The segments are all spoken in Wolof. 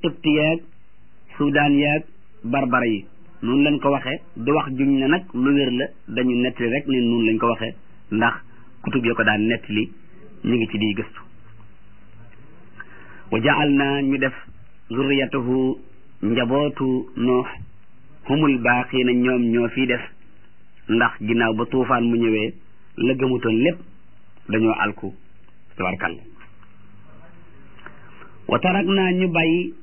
tëpti yeeg suudaan yeeg barbara yi noonu lañ ko waxee du wax juñ ne nag lu wér la dañu nettali rek ne noonu lañ ko waxee ndax kutub yo ko daan nettali ñu ngi ci di gëstu wa jaal naa ñu def zurriyatahu njabootu noox humul baaqiina ñoom ñoo fii def ndax ginnaaw ba tuufaan mu ñëwee la gëmutoon lépp dañoo alku tabarkalla wa tarak naa ñu bàyyi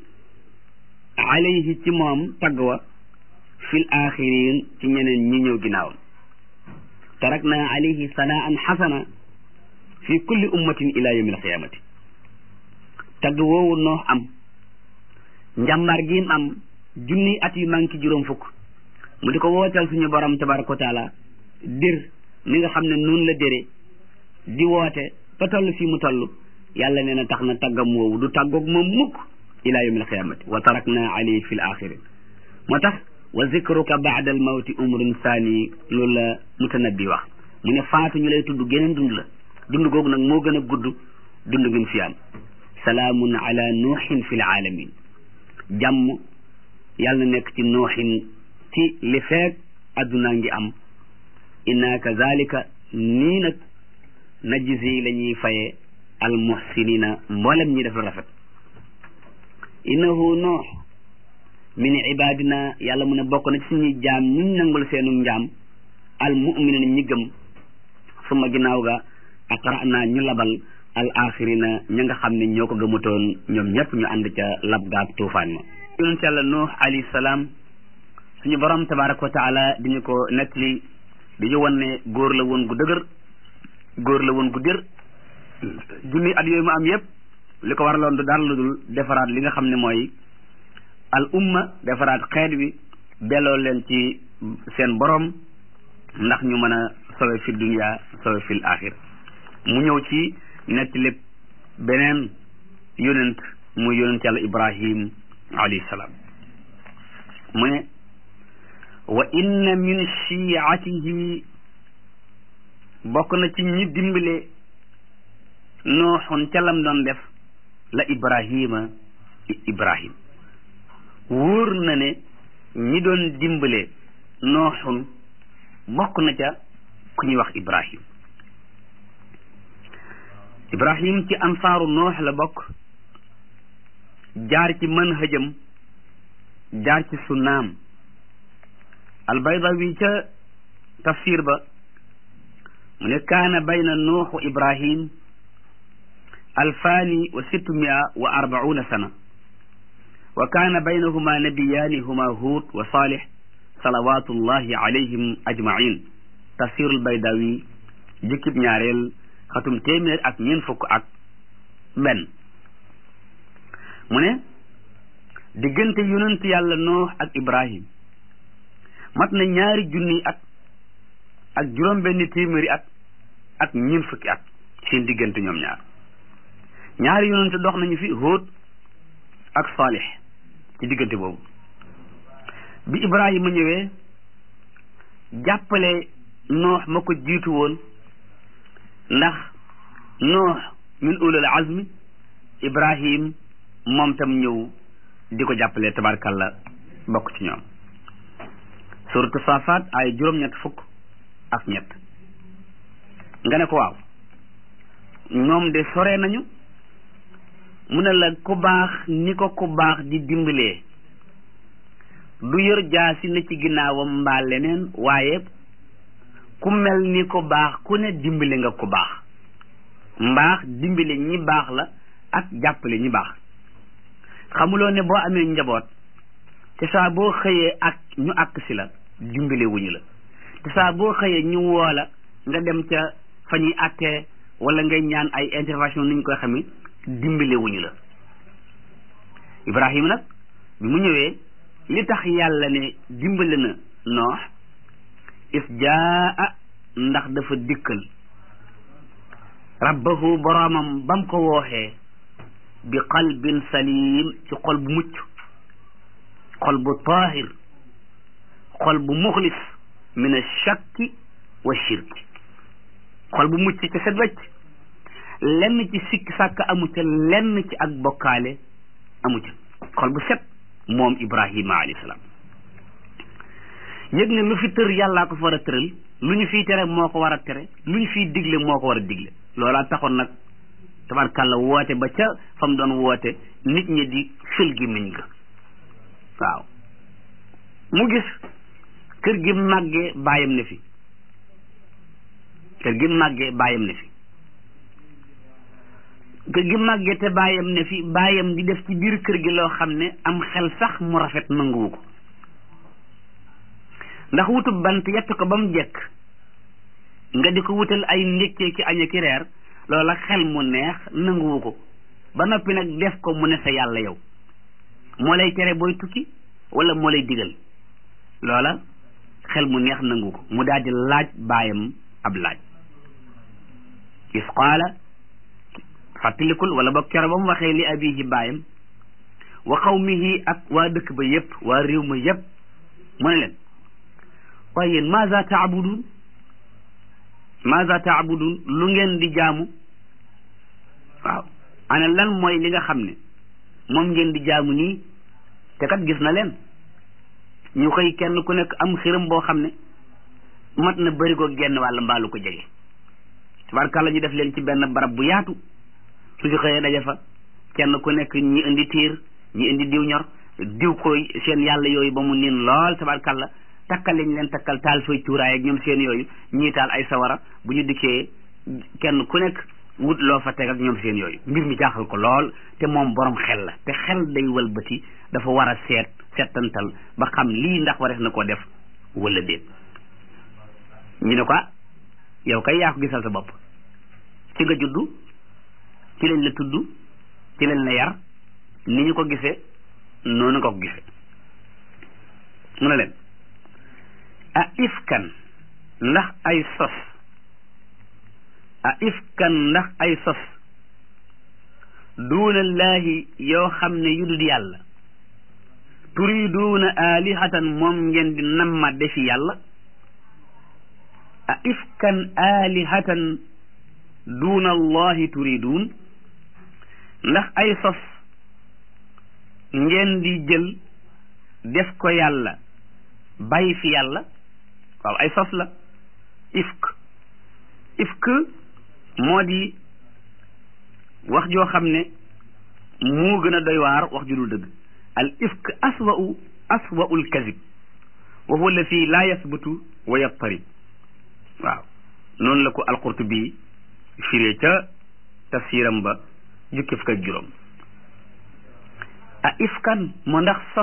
alayhi ci moom tagg wa fil axirin ci ñeneen ñi ñëw ginnaawam tarak naa alayhi sanaan xasana fi kulli ummatin ila yawmi alqiyamati tagg woowu noox am njàmbaar gi am junni at yu manki juróom fukk mu di ko wootal suñu borom tabaraka wa taala dir ni nga xam ne noonu la dére di woote ba toll fii mu toll yàlla nee na tax na taggam woowu du tàggoog moom mukk ila yawmi alqiyamati wa tarakna alayhi fi l axirin moo tax wa zikruka baada al mawti umrun saani loolu la mutanabbi wax mu ne faatu ñu lay tudd geneen dund la dund googu nag moo gën a gudd dund ngeen fi am salaamun ala nuuxin fi l aalamin jàmm yàlla na nekk ci nuuxin ci li feeg addunaa ngi am inna kazalika nii nag najzi la ñuy faye al muhsinina mboolem ñi def lu rafet innahu nuux min ibadina yàlla mu ne bokk na ci suñuy jaam ñuñ nangul seenu njaam al muminina ñi gëm suma ginnaaw ga aqra naa ñu labal al axirina ña nga xam ne ñoo ko gëmutoon ñoom ñëpp ñu ànd ca lab gaag tuufaan ma yonent yàlla nuux alayhi salaam suñu borom tabaraka wa taala di ñu ko nettali di ñu wan ne góor la woon gu dëgër góor la woon gu dër junni at yooyu mu am yëpp li ko waraloon du dara lu dul defaraat li nga xam ne mooy al umma defaraat xeet wi delloo leen ci seen borom ndax ñu mën a sowe fi dunya sowe fil axir mu ñëw ci netti lépp beneen yonent muy yonent yàlla ibrahim alayhi salaam mu ne wa inna min shiatihi bokk na ci ñi dimbale nooxun ca lam doon def la ibrahima ibrahim wóor na ne ñi doon dimbale nooxun bokk na ca ku ñuy wax ibrahim ibrahim ci ansaaru noox la bokk jaar ci manhajam jaar ci sunnaam albaydawi ca tafsir ba mu ne kaana bayna nuuxu ibrahim alfaani wa sittumia wa arbauna sana wa kaana baynahuma nabiyaani huma huud wa salih salawatullahi alayhim ajmain tafsirul baydawi jukkib ñaareel xatum téeméer ak ñeent fukk ak benn mu ne diggante yonent yàlla noox ak ibrahim mat na ñaari junni at ak juróom benn téeméeri at ak ñeent fukki at seen diggante ñoom ñaar ñaari yonent dox nañu fi Hóot ak Saalix ci diggante boobu bi Ibrahima ñëwee jàppale noox ma ko jiitu woon ndax noox min ulul azmi Ibrahim moom tam ñëw di ko jàppale tabarkalla bokk ci ñoom suratu saafaat ay juróom-ñett fukk ak ñett nga ne ko waaw ñoom de sore nañu mu ne la ku baax ni ko ku baax di dimbalee du yor jaasi na ci ginnaawam mbaa leneen waaye ku mel ni ko baax ku ne dimbale nga ku baax mbaax dimbale ñi baax la ak jàppale ñi baax xamuloo ne boo amee njaboot te saa boo xëyee ak ñu àkk si la dimbale wuñu la te saa boo xëyee ñu woo la nga dem ca fa ñuy àttee wala ngay ñaan ay intervention ni ñu koy xamee dimbale wuñu la Ibrahima nag bi mu ñëwee li tax yàlla ne dimbale na noox is jaa ndax dafa dikkal rabbahu boroomam bam ko wooxee bi qalbin salim ci xol bu mucc xol bu taahir xol bu muxlis min ashakki wa shirki xol bu mucc ca set wecc lenn ci sikki sàkk amu ca lenn ci ak bokkaale amu ca xol bu set moom ibrahima alayhi salaam yëg ne lu fi tër yàllaa ko fa war a tëral lu ñu fiy tere moo ko war a tere lu ñu fiy digle moo ko war a digle loolaa taxoon nag tabarkàlla woote ba ca fa mu doon woote nit ñi di fël gi miñ ga waaw mu gis kër gi màggee baayam ne fi kër gi màggee baayam ne fi kër gi màggee te baayam ne fi baayam di def ci biir kër gi loo xam ne am xel sax mu rafet nanguwu ko ndax wutub bant yett ko ba mu jekk nga di ko wutal ay ndékkee ki aña ki reer loola xel mu neex nanguwu ko ba noppi nag def ko mu ne sa yàlla yow moo lay tere booy tukki wala moo lay digal loola xel mu neex nangu ko mu daal di laaj baayam ab laaj is qaala fàttalikul wala ba kero ba mu waxee li abihi baayam wa qawmihi ak waa dëkk ba yépp waa réew ma yépp mu ne leen waaye yéen maza taabudun maza taabudun lu ngeen di jaamu waaw ana lan mooy li nga xam ne moom ngeen di jaamu nii te kat gis na leen ñu koy kenn ku nekk am xiram boo xam ne mat na bëri ko genn wàll mbaalu ko jege tabarkàlla ñu def leen ci benn barab bu yaatu su ci xëyee daje fa kenn ku nekk ñi indi tiir ñi indi diw ñor diw ko seen yàlla yooyu ba mu niin lool tabarkàlla takkal lañ leen takkal taal fay cuuraay ak ñoom seen yooyu ñii taal ay sawara bu ñu dikkee kenn ku nekk wut loo fa teg ak ñoom seen yooyu mbir mi jaaxal ko lool te moom borom xel la te xel day wëlbati dafa war a seet seetantal ba xam lii ndax warees na ko def wala déet ñu ne ko yow kay yaa ko gisal sa bopp ci nga juddu ci lañ la tudd ci lañ la yar ni ñu ko gisee noonu nga ko gisee mu ne leen a ifkan ndax ay sos a ifkan ndax ay sos duunallaahi yoo xam ne yu dul yàlla turiduuna alihatan moom ngeen di namma defi yàlla a ifkan alihatan duuna allahi turiduun ndax ay sos ngeen di jël def ko yàlla bàyyi fi yàlla waaw ay sos la ifk ifk moo di wax joo xam ne moo gën a doy waar wax ju dul dëgg al ifk aswa'u aswa'u al kazib wa huwa allati la yasbutu wa yattarib waaw noonu la ko alqurtubi firee ca tafsiram ba jukki fukk ak juróom a ifkan moo ndax sos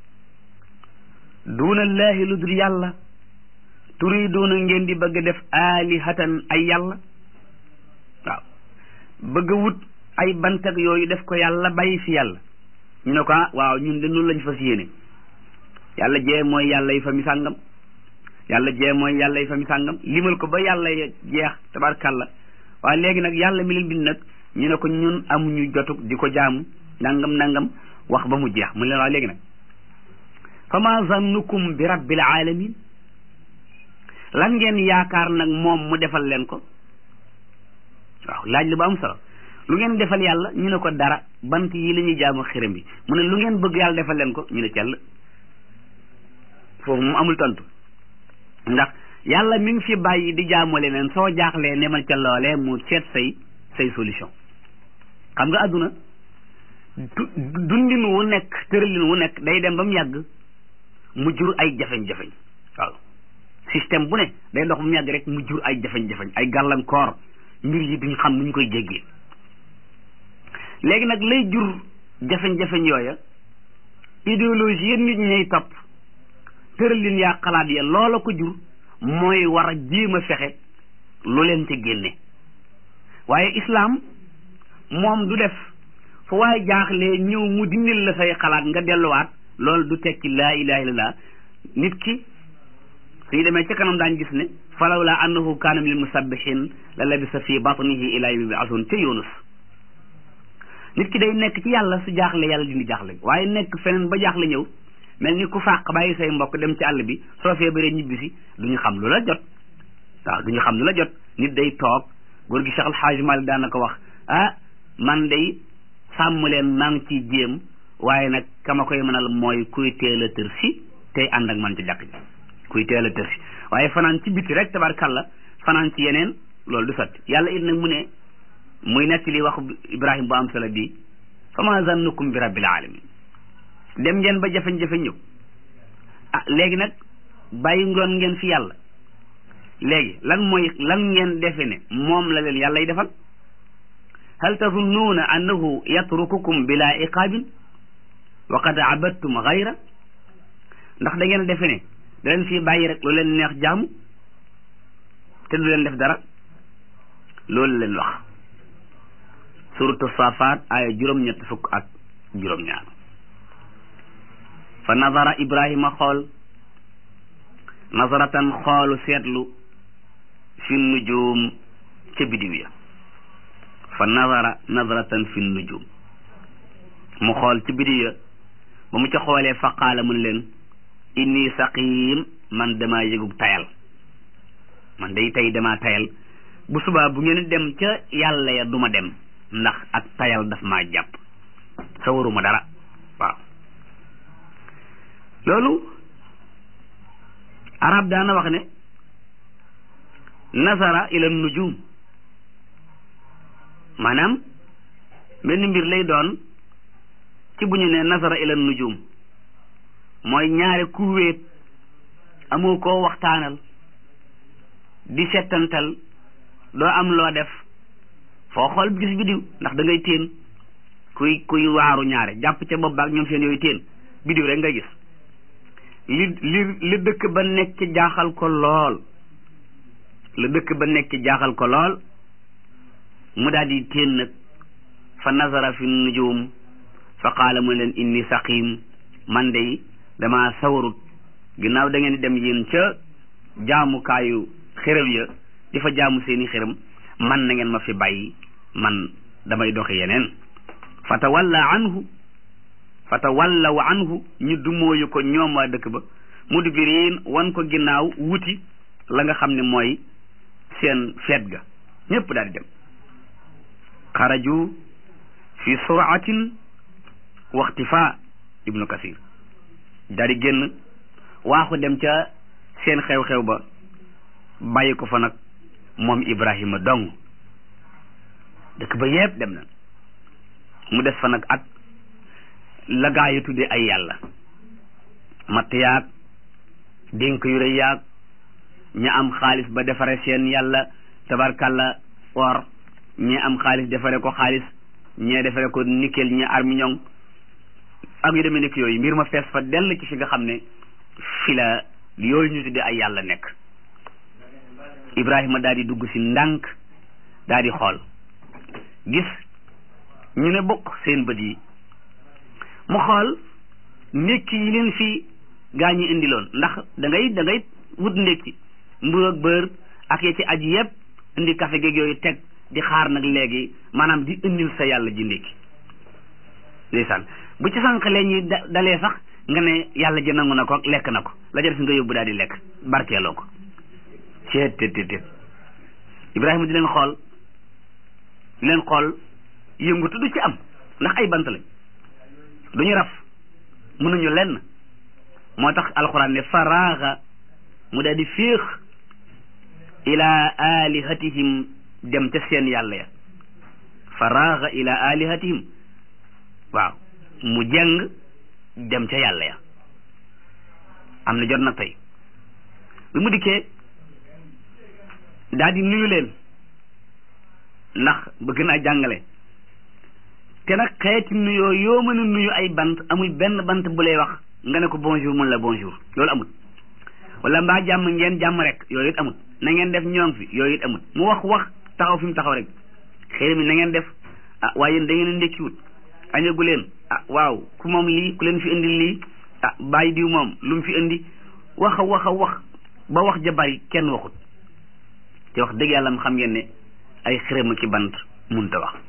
duunallaahi lu dul yàlla turiduuna ngeen di bëgg def aalihatan ay yàlla waaw bëgg a wut ay bantag yooyu def ko yàlla bàyyi fi yàlla ñu ne ko ah waaw ñun de noonu lañ fas yéene yàlla jee mooy yàlla yi fa mi sàngam yàlla jee mooy yàlla yi fa mi sàngam limal ko ba yàlla jeex tabarkàlla waaye léegi nag yàlla mi leen bind nag ñu ne ko ñun amuñu jotug di ko jaamu nangam nangam wax ba mu jeex mu leen waaw léegi nag fa ma zannukum bi rabbil alamin lan ngeen yaakaar nag moom mu defal leen ko waaw laaj la ba am solo lu ngeen defal yàlla ñu ne ko dara bant yi la ñuy jaamu xiram bi mu ne lu ngeen bëgg yàlla defal leen ko ñu ne cell foofu mu amul tontu ndax yàlla mi ngi fi bàyyi di jaamu leneen soo jaaxlee nemal ca loolee mu seet say say solution xam nga àdduna dundin wu nekk tëralin wu nekk day dem ba mu yàgg mu jur ay jafeñ-jafeñ waaw système bu ne day dox ba mu yàgg rek mu jur ay jafeñ-jafeñ ay gàllankoor mbir yi duñ xam nu ñu koy jéggee léegi nag lay jur jafeñ-jafeñ yooya idéologie yéen nit ñay topp tëralin yaa xalaat ya loola ko jur mooy war a jéem a fexe lu leen ci génne waaye islaam moom du def fu waaye jaaxlee ñëw mu dindil la say xalaat nga delluwaat loolu du tekki laa ilaha illallah nit ki suñu demee ca kanam daañ gis ne falaw laa annahu kaana min musabbihin la labisa fi batnihi ila yawmi yub'athun ca yunus nit ki day nekk ci yàlla su jaaxle yàlla dindi jaaxle waaye nekk feneen ba jaaxle ñëw mel ni ku fàq bàyyi say mbokk dem ci àll bi soo feebaree ñibbisi duñu xam lu la jot waaw duñu xam lu la jot nit day toog góor gi Cheikh Al Hadj Malick daana ko wax ah man day sàmm leen maa ngi ciy jéem waaye nag kama koy mënal mooy kuy teel a tër si tey ànd ak man ci jàkk ji kuy teel a tër si waaye fanaan ci biti rek tabarkalla fanaan ci yeneen loolu du sotti yàlla it nag mu ne muy nekk li wax ibrahim bu am solo bi fa ma zannukum bi rabbil alamin dem ngeen ba jafe-jafe ñëw ah léegi nag bàyyi ngoon ngeen fi yàlla léegi lan mooy lan ngeen defe ne moom la leen yàlla y defal hal tazunnuuna annahu yatrukukum bila iqaabin wa qad abadtum gayra ndax da ngeen defe ne da leen fii bàyyi rek lu leen neex jaamu te du leen def dara loolu leen wax suratu safaat aaya juróom-ñett fukk ak juróom-ñaar fa nazara ibrahima xool nazaratan xoolu seetlu fi nujum ca bidiw ya fa nazara nazaratan fi nujum mu xool ci bidiw ya ba mu ca xoolee fa qaala mun leen inni saqim man damaa yëgub tayal man day tey damaa tayal bu subaa bu ngeen dem ca yàlla ya duma dem ndax ak tayal daf maa jàpp sawaruma dara waaw loolu arab daana wax ne nasara ila nujum maanaam benn mbir lay doon ci bu ñu ne nasara ila nujum mooy ñaare ku wéet amoo koo waxtaanal di settantal doo am loo def foo xool gis bidiw ndax da ngay téen kuy kuy waaru ñaare jàpp ca bopp baak ñoom seen yooyu téen bidiw rek nga gis li li li dëkk ba nekk jaaxal ko lool li dëkk ba nekk jaaxal ko lool mu daal di téen nag fa nazara fi nujum fa qaala mu leen inni saqim man de dama sawarut ginnaaw da ngeen di dem yéen ca jaamukaayu xërëm ya di fa jaamu seeni xërëm man na ngeen ma fi bàyyi man damay doxi yeneen fa tawalla anhu fa tawallaw anhu ñu dumóoyu ko ñoom waa dëkk ba mudbiriin wan ko ginnaaw wuti la nga xam ne mooy seen feet ga ñépp daal di dem xaraju fi suratin waxtifa ibnu kasir daal di génn waaxu dem ca seen xew-xew ba bàyyi ko fa nag moom ibrahima dong dëkk ba yépp dem na mu des fa nag ak la gaa yi tudde ay yàlla matt yaag dénk yu rëy yaag ña am xaalis ba defare seen yàlla tabarkalla or ñi am xaalis defare ko xaalis ñee defare ko nickel ñi armiñong ak yu demee nekk yooyu mbir ma fees fa dell ci fi nga xam ne fi la yooyu ñu tudde ay yàlla nekk ibrahima daal di dugg si ndànk daal di xool gis ñu ne bokk seen bët yi mu xool ndékki yi leen fi gaa ñi indiloon ndax da ngay da ngay wut ndékki mburu ak bër ak ya ci aji yépp indi café geeg yooyu teg di xaar nag léegi maanaam di indil sa yàlla ji ndékki ndeysaan bu ci sànqalee ñi dalee sax nga ne yàlla ji nangu na ko lekk na ko la ca def nga yóbbu daal di lekk barkeeloo ko ceet tet tet tet ibrahima di leen xool di leen xool yëngutu du ci am ndax ay bant lañ duñu raf mënuñu lenn moo tax alxuraan ne faraaxa mu daal di féex ila alihatihim dem ca seen yàlla ya faraaxa ila alihatihim waaw mu jeng dem ca yàlla ya am na jot na tey bi mu dikkee daal di nuyu leen ndax bëgg naa jàngale te nag xeeti nuyoo yoo mën a nuyu ay bant amul benn bant bu lay wax nga ne ko bonjour mun la bonjour loolu amul wala mbaa jàmm ngeen jàmm rek yooyu it amul na ngeen def ñoom fi yooyu it amul mu wax wax taxaw fi mu taxaw rek xëy mi na ngeen def ah waaye yéen da ngeen a ndekkiwut añagu leen ah waaw ku moom lii ku leen fi indi lii ah bàyyi diw moom lu mu fi indi wax a wax a wax ba wax ja bari kenn waxut te wax dëgg yàlla mu xam ngeen ne ay xërëma ki bant munta wax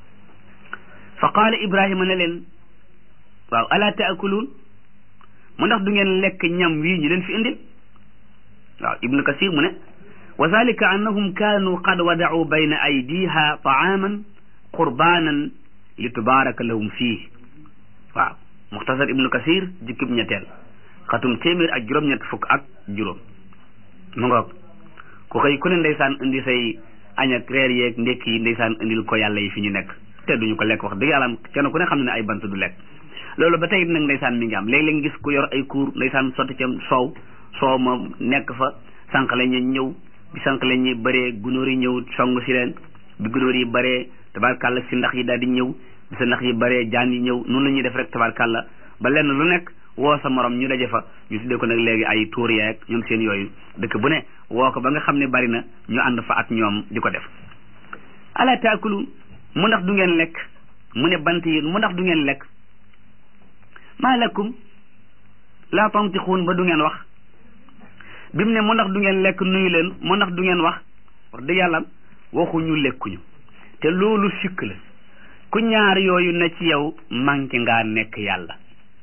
fa qaala ibrahima ne leen waaw ala taakuluun mu ndax du ngeen lekk ñam wii ñu leen fi indil waaw ibnu kasir mu ne wa zalika annahum kaanu qad wada'u bayna aydiha ta'aman qurbanan li tubaraka lahum fii waaw muxtasar ibnu kasir jukkib ñetteel xatum téeméer ak juróom-ñett fukk ak juróom mu ngoog ku koy ku ne ndeysaan indi say añ ak reer yeeg ndekki yi ndeysaan indil ko yàlla yi fi ñu nekk te duñu ko lekk wax dëgg yàlla kenn ku ne xam ne ay bant du lekk loolu ba tey nag ndeysaan mi ngi am léeg-léeg gis ku yor ay kuur ndeysaan sotti ca soow soow ma nekk fa sànq la ñu ñëw bi sànq la ñuy bëree gunóor yi ñëw song si leen bi gunóor yi bëree tabarkàlla si ndax yi daal di ñëw bi sa ndax yi bëree jaan yi ñëw noonu la ñuy def rek tabarkàlla ba lenn lu nekk woo sa morom ñu daje fa ñu tuddee ko nag léegi ay tuur yeeg ñoom seen yooyu dëkk bu ne woo ko ba nga xam ne bari na ñu ànd fa ak ñoom di ko def ala taakulu mu ndax du ngeen lekk mu ne bant yi mu ndax du ngeen lekk maa lakum laa tantixuun ba du ngeen wax bi mu ne mu ndax du ngeen lekk nuyu leen mu ndax du ngeen wax wax dëgg yàlla waxuñu lekkuñu te loolu sikk la ku ñaar yooyu na ci yow manqué ngaa nekk yàlla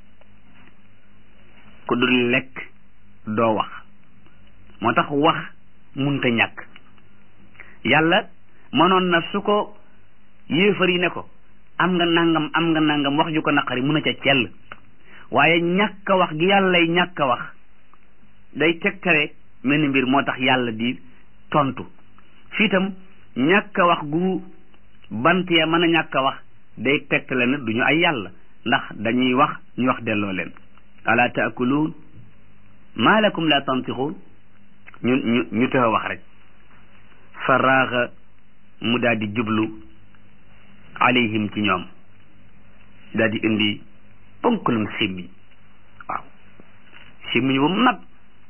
ku dul lekk doo wax moo tax wax munta ñàkk yàlla mënoon na su ko yéefar yi ne ko am nga nangam am nga nangam wax ju ko naqari mun a ca cell waaye ñàkk a wax gi yàllay ñàkk a wax day tegtale mel ni mbir moo tax yàlla di tontu fii itam ñàkk a wax gu bant ya mën a ñàkk a wax day tegtale ne duñu ay yàlla ndax dañuy wax ñu wax delloo leen ala taakuluun maa lakum la tantixuun ñu ñu ñu tëx a wax rek fa raaxa mu daal di jublu alayhim ci ñoom daal di indi ponkalum simmiñ waaw simmiñ bu mag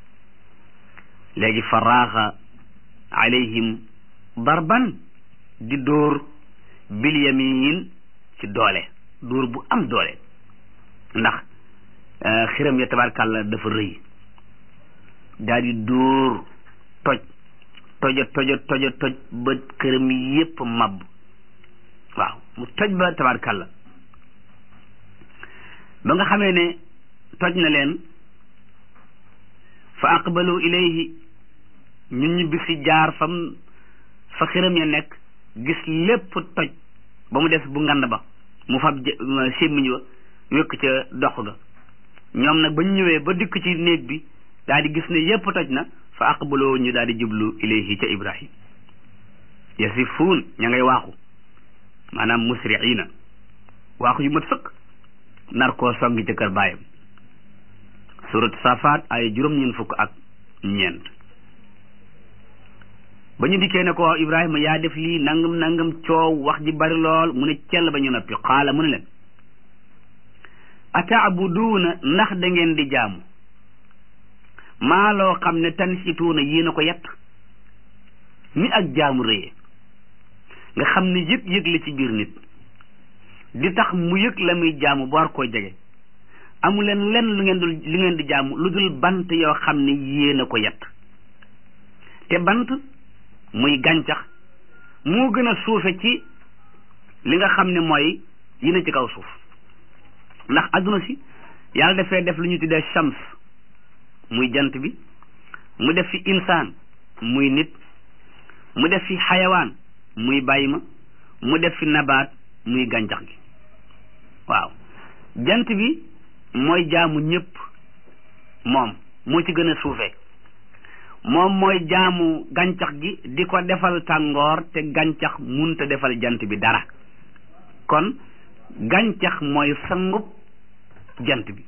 léegi fa raaxa alayhim darban di dóor bil yamin ci doole dóor bu am doole ndax xiram ya tabarkàlla dafa rëy daal di dóor toj toja toja toja toj ba këram yépp mab waaw mu toj ba tabarkàlla ba nga xamee ne toj na leen fa aqbalu ilayhi ñun ñu bisi jaar fam fa xiram ya nekk gis lépp toj ba mu des bu ngand ba mu fab sémmiñ wa wékk ca dox ga ñoom nag ba ñu ñëwee ba dikk ci néeg bi daal di gis ne yépp toj na fa aqbaloo ñu daal di jublu ilayhi ca ibrahim yasifuun ña ngay waaxu maanaam musriina waaxu yu mat sëkk nar koo songi ca kër baayam surat safaat ay juróom-ñeent fukk ak ñeent ba ñu dikkee ne ko ibrahima yaa def lii nangam nangam coow wax ji bari lool mu ne cell ba ñu noppi xaala mu ne leen ataabuduuna ndax da ngeen di jaamu maa loo xam ne tansituuna yéen a ko yett ni ak jaamu rëye nga xam ne yëg-yëg la ci biir nit di tax mu yëg la muy jaamu ba war koo jege amu leen lenn lu ngeen dul lu ngeen di jaamu lu dul bant yoo xam ne yéen a ko yett te bant muy gàncax moo gën a suufe ci li nga xam ne mooy yi na ci kaw suuf ndax adduna si yàlla dafee def lu ñu tuddee shams muy jant bi mu def fi insaan muy nit mu def fi xayawaan muy bàyyi ma mu def fi nabaat muy gàncax gi waaw jant bi mooy jaamu ñëpp moom moo ci gën a suufee moom mooy jaamu gàncax gi di ko defal tàngoor te gàncax munta defal jant bi dara kon gàncax mooy sangub jant bi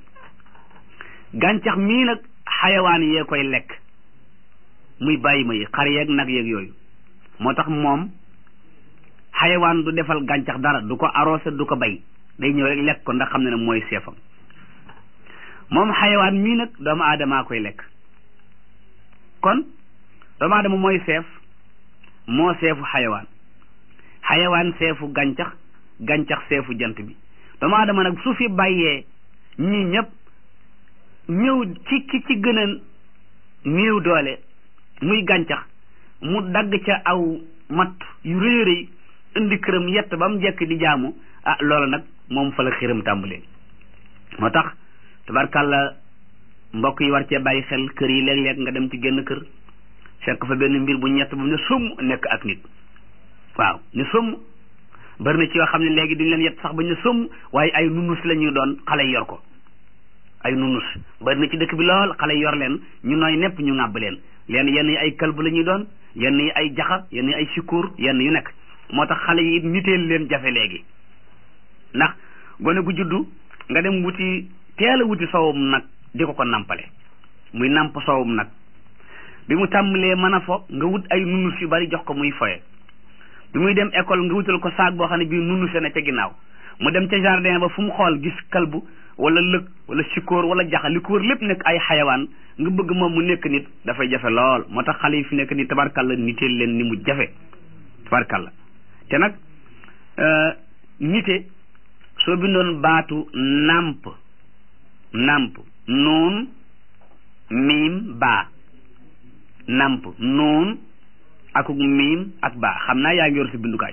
gàncax mii nag xayawaan yee koy lekk muy bàyyi ma yi xar yeeg nag yeeg yooyu moo tax moom xayawaan du defal gàncax dara du ko arrosé du ko bay day ñëw rek lekk ko ndax xam ne ne mooy seefam moom xayawaan mii nag doomu aadamaa koy lekk kon doomu aadama mooy seef moo seefu xayawaan xayawaan seefu gàncax gàncax seefu jant bi doomu aadama nag su fi bàyyee ñii ñëpp ñëw ci ki ci gën a néew doole muy gàncax mu dagg ca aw mat yu rëy rëy indi këram yett ba mu jekk di jaamu ah loola nag moom fa la xiram tàmbalee moo tax tabarkàlla mbokk yi war cee bàyyi xel kër yi léeg-léeg nga dem ci génn kër fekk fa benn mbir bu ñett bu ne somm nekk ak nit waaw ne somm bari na ci yoo xam ne léegi duñ leen yett sax ba ñu somm waaye ay nunus la ñuy doon xale yor ko ay nunus bari na ci dëkk bi lool xale yor leen ñu nooy nepp ñu ŋàbb leen leen yenn yi ay kalb la ñuy doon yenn yi ay jaxa yenn yi ay sikuur yenn yu nekk moo tax xale yi niteel leen jafe léegi ndax gone gu juddu nga dem wuti teel a wuti sowum nag di ko ko nampale muy namp sowum nag bi mu tàmbalee mën a fo nga wut ay nunus yu bari jox ko muy foye bi muy dem école nga wutal ko saag boo xam ne bii nunuse na ca ginnaaw mu dem ca jardin ba fu mu xool gis kalbu wala lëg wala sikóor wala jaxa li ko wër lépp nekk ay xayawaan nga bëgg moom mu nekk nit dafay jafe lool moo tax xale yi fi nekk ni tabarkalla niteel leen ni mu jafe tabarkalla te nag nite soo bindoon baatu nàmp nàmp nuun miim baa nàmp nuun akuk miim ak baa xam naa yaa ngi yor si bindukaay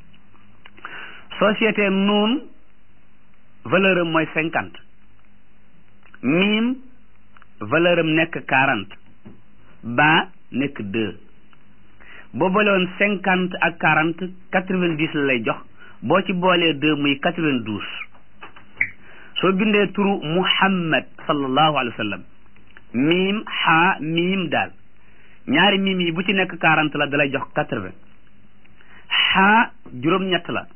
société nuun valeur am mooy cinquante miim valeur am nekk quarante baa nekk deux boo boolewoon cinquante ak quarante quatre-vingt-dix la lay jox boo ci boolee deux muy quatre-vingt-douze soo bindee turu muhammad sallallahu alayhi wa sallam miim xaa miim daal ñaari miim yi bu ci nekk quarante la dalay jox quatre-vingt xaa juróom-ñett la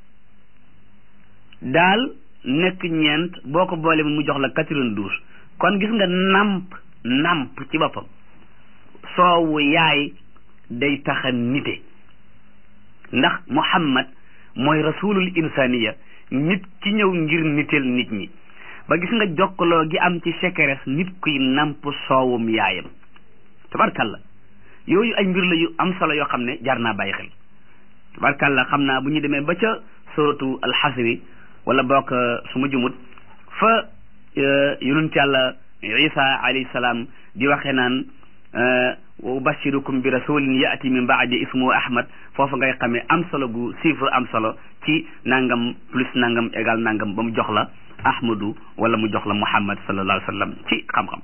daal nekk ñeent boo ko boolee mu jox la quatre-vingt-douze kon gis nga namp namp ci boppam soowu yaay day taxa nite ndax muhammad mooy rasulul insaniya nit ki ñëw ngir niteel nit ñi ba gis nga jokkaloo gi am ci sekeres nit kuy namp soowum yaayam tabarkalla yooyu ay mbir la yu am solo yoo xam ne jar naa bàyyi xel tabarkalla xam naa bu ñu demee ba ca suratu alxasri wala bokk su ma jumut fa yonent yàlla isa alayhi salaam di waxee naan wa ubashirukum bi rasulin yaati min baadi ismu ahmad foofu ngay xamee am solo gu chiffre am solo ci nangam plus nangam égal nangam ba mu jox la ahmadu wala mu jox la muhammad sallallahu alayhi wa sallam ci xam-xam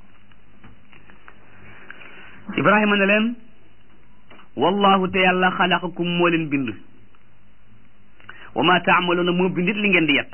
ibrahima ne leen wallahu te yàlla xalaqakum moo leen bind wa ma taamaluuna moo bindit li ngeen di yett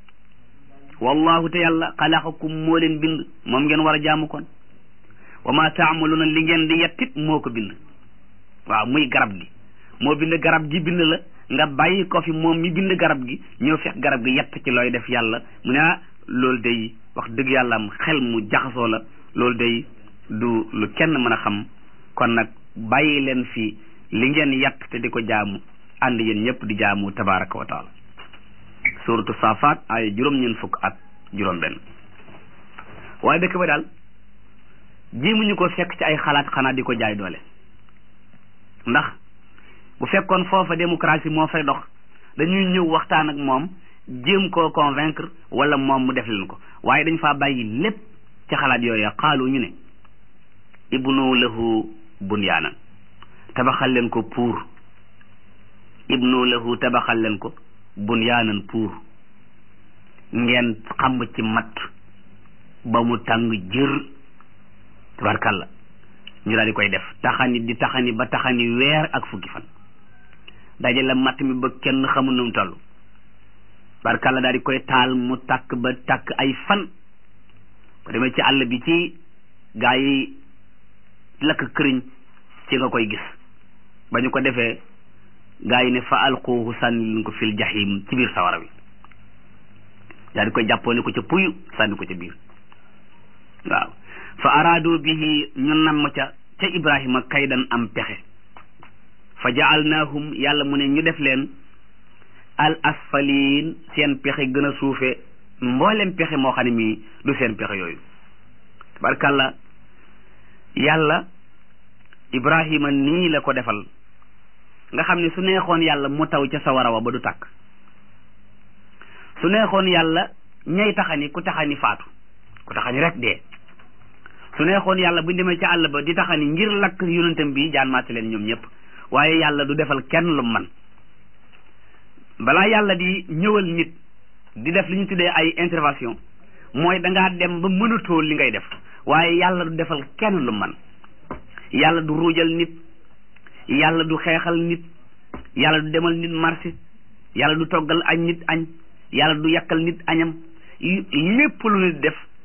wallahu te yàlla xalaqakum moo leen bind moom ngeen war a jaamu kon wa ma taamaluuna li ngeen di yettit moo ko bind waaw muy garab gi moo bind garab gi bind la nga bàyyi ko fi moom mi bind garab gi ñëw fekk garab gi yett ci looy def yàlla mu ne ah loolu day wax dëgg yàlla am xel mu jaxasoo la loolu day du lu kenn mën a xam kon nag bàyyi leen fi li ngeen yett te di ko jaamu ànd yéen ñëpp di jaamu tabaraka wa taala suratu saafaat ay juróom-ñeent fukk ak juróom-benn waaye dëkk ba daal jéemuñu ko fekk ci ay xalaat xanaa di ko jaay doole ndax bu fekkoon foofa démocratie moo fay dox dañuy ñëw waxtaan ak moom jéem koo convaincre wala moom mu def leen ko waaye dañ faa bàyyi lépp ci xalaat yooyu xaalu ñu ne ibnu lahu bunyaanan tabaxal leen ko pour ibnu lahu tabaxal leen ko bunyaanan pour ngeen xam ci mat ba mu tàng jër tabarkalla ñu daal di koy def taxani di taxani ba taxani weer ak fukki fan dajale matt mi ba kenn xamul nu mu toll tabarkalla daal di koy taal mu takk ba takk ay fan ko demee ci àll bi ci gaa yi lakk këriñ ci nga koy gis ba ñu ko defee gaa yi ne fa alquuhu sànni leen ko fil jahim ci biir sawara wi daal di koy jàppoone ko ca puyu sànni ko ca biir waaw fa araadu bihi ñu namm ca ca ibrahima kaydan am pexe fa jaalnaahum yàlla mu ne ñu def leen al asfaliin seen pexe gën a suufe mboolem pexe moo xam ne mii du seen pexe yooyu tabarkàlla yàlla ibrahima nii la ko defal nga xam ne su neexoon yàlla mu taw ca sawara wa ba du tàkk su neexoon yàlla ñay taxani ku taxani faatu ku taxani rek dee su neexoon yàlla bu demee ca àll ba di taxani ngir lakk yonentam bi jaan maate leen ñoom ñëpp waaye yàlla du defal kenn lu man balaa yàlla di ñëwal nit di def li ñu tuddee ay intervention mooy dangaa dem ba mënatoo li ngay def waaye yàlla du defal kenn lu man yàlla du ruujal nit yàlla du xeexal nit yàlla du demal nit marché yàlla du toggal añ nit añ yàlla du yàkkal nit añam lépp lu nit def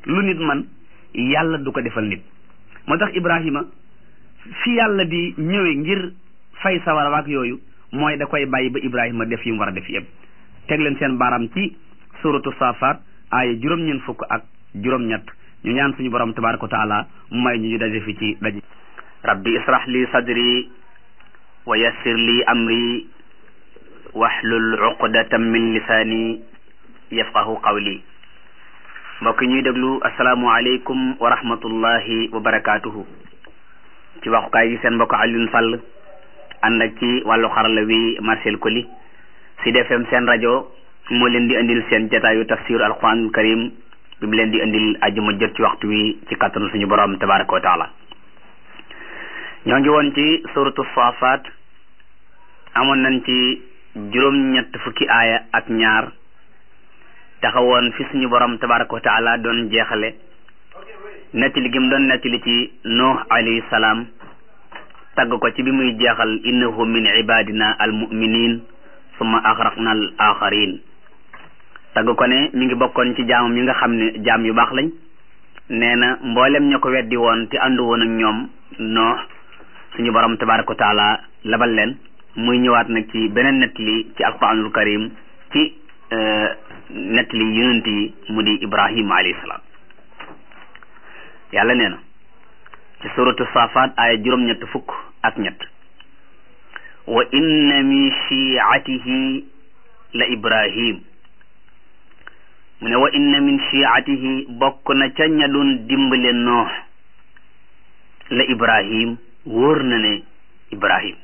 lu nit man yàlla du ko defal nit moo tax Ibrahima fi yàlla di ñëwee ngir fay sawara waak yooyu mooy da koy bàyyi ba Ibrahima def yi mu war a def yëpp teg leen seen baaraam ci suratu safat aaya juróom-ñeent fukk ak juróom-ñett ñu ñaan suñu borom tabaraka wa taala mu may ñu ñu daje fi ci daje rabbi israh li sadri wa yassir li amri wahlul uqdatan min lisaani yafqahu qawli mbokk ñuy déglu asalaamualeykum wa rahmatullahi wa barakaatuhu ci waxukaay gi seen mbokk Alioune Sall ànd ak ci wàllu xarala wi Marcel Koli Sud FM seen rajo moo leen di indil seen jataayu tafsir alquranul karim bi mu leen di indil ajuma jot ci waxtu wi ci kattanu suñu borom tabaraka wa taala ñoo ngi woon ci suratu safat amoon nañ ci juróom-ñett fukki aaya ak ñaar taxawoon fi suñu borom tabaraka wa taala doon jeexale nettali gi mu doon nettali ci nuux alayhi salaam tagg ko ci bi muy jeexal innahu min ibadina al muminin summa axraqna al axarin tagg ko ne mi ngi bokkoon ci jaamam yi nga xam ne jaam yu baax lañ nee na mboolem ña ko weddi woon te àndu woon ak ñoom noox suñu borom tabaraka wa taala labal leen muy ñëwaat nag ci beneen nettali ci alquranul karim ci nettali yonent yi mu di ibrahima alayhi salaam yàlla nee na ci suratu safat aaya juróom-ñett fukk ak ñett wa inna min shiatihi la ibrahim mu ne wa inna min shiatihi bokk na ca ña doon dimbale noox la ibrahim wóor na ne ibrahim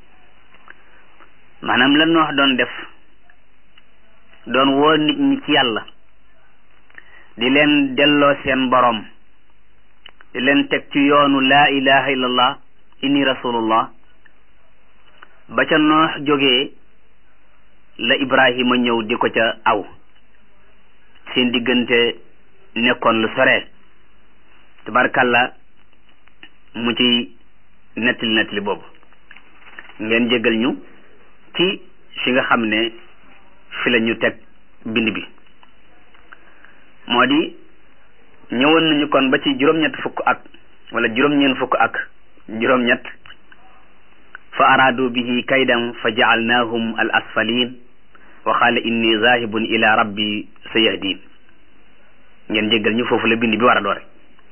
maanaam la noox doon def doon woo nit ñi ci yàlla di leen delloo seen borom di leen teg ci yoonu laa ilaha illallah inni rasulullah ba ca noox jógee la ibrahima ñëw di ko ca aw seen diggante nekkoon lu sore tabarkalla mu ci nettali nettali boobu ngeen jégal ñu ci fi nga xam ne fi la ñu teg bind bi moo di ñëwoon nañu kon ba ci juróom-ñett fukk ak wala juróom-ñeent fukk ak juróom-ñett fa araadu bihi kaydan fa jaalnaahum al asfalin wa qaala inni zahibun ila rabbi sayahdin ngeen jéggal ñu foofu la bind bi war a doore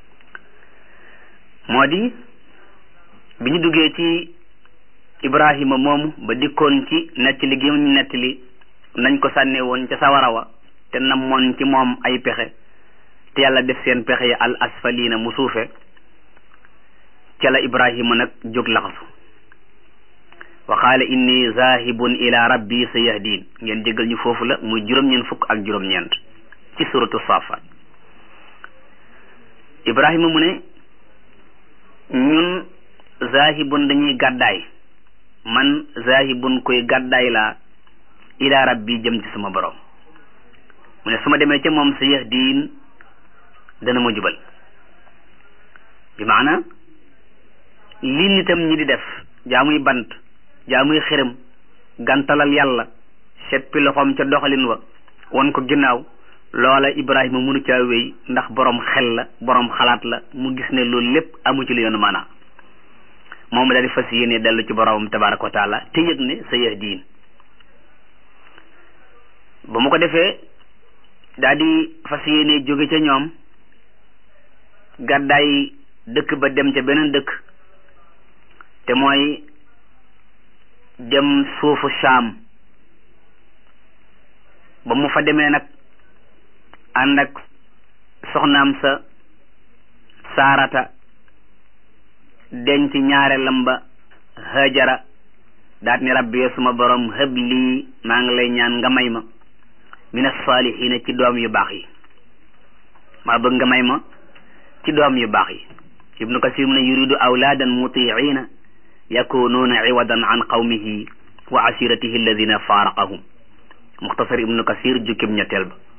moo di bi ñu duggee ci ibrahima moomu ba dikkoon ci nettali gi ñu nettali nañ ko sànne woon ca sawara wa te namoon ci moom ay pexe te yàlla def seen pexe yi al asfalina mu suufe ca la ibrahima nag jóg laxasu wa qaala inni zahibun ila rabbi sa yahdin ngeen jégal ñu foofu la muy juróom-ñeent fukk ak juróom-ñeent ci suratu safat ibrahima mu ne ñun zahibun dañuy gàddaay man zahibun koy gàddaay laa ila rabbi jëm ci sama borom mu ne su ma demee ca moom sa yahdin dana ma jubal bi maana li nitam ñi di def jaamuy bant jaamuy xërëm gantalal yàlla seppi loxoom ca doxalin wa won ko ginnaaw loola ibrahima mënu caa wéy ndax borom xel la borom xalaat la mu gis ne loolu lépp amu ci lu yoonu maanaa moom daal di fas yéene dellu ci boromam tabaraka wa taala te yëg ne sa yahdiin ba mu ko defee daal di fas yéene jóge ca ñoom gàddaay dëkk ba dem ca beneen dëkk te mooy dem suufu Saam ba mu fa demee nag ànd ak soxnaam sa saarata denc ñaareelam ba hajara daat ni rabbi yo suma borom hëb lii maa ngi lay ñaan nga may ma min as-saalihiina ci doom yu baax yi maa bëgg nga may ma ci doom yu baax yi ibnu kasir mu ne yuridu awlaadan mutiina yakunuuna iwadan an qawmihi wa asiratihi alladina faaraqahum muxtasar ibnu kasir jukkib ñetteel ba